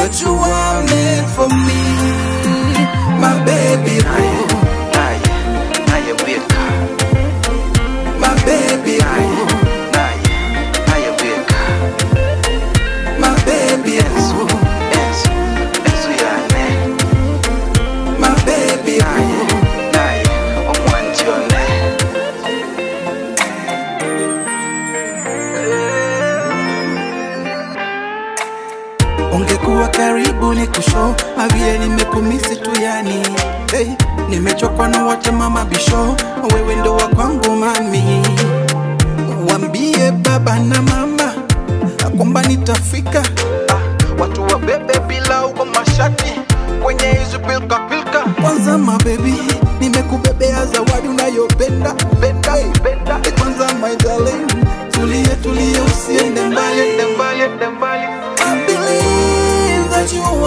that you are meant for me, my baby boo, naye naye weka my baby naye boo, naye naye weka my baby enzo boo, enzo enzo yane my baby naye boo. naye omwanjone Ungekuwa karibu ni kusho mavile nimekumisi tu yani hey, nimechokwa na wote mama bisho wewe ndo wa kwangu mami wambie baba na mama kwamba nitafika ah, watu wabebe bila uko mashati kwenye hizi pilka pilka kwanza mabebi nimekubebea zawadi unayopenda penda penda kwanza my darling tulie tulie usiende mbali ende mbali ende mbali I believe that you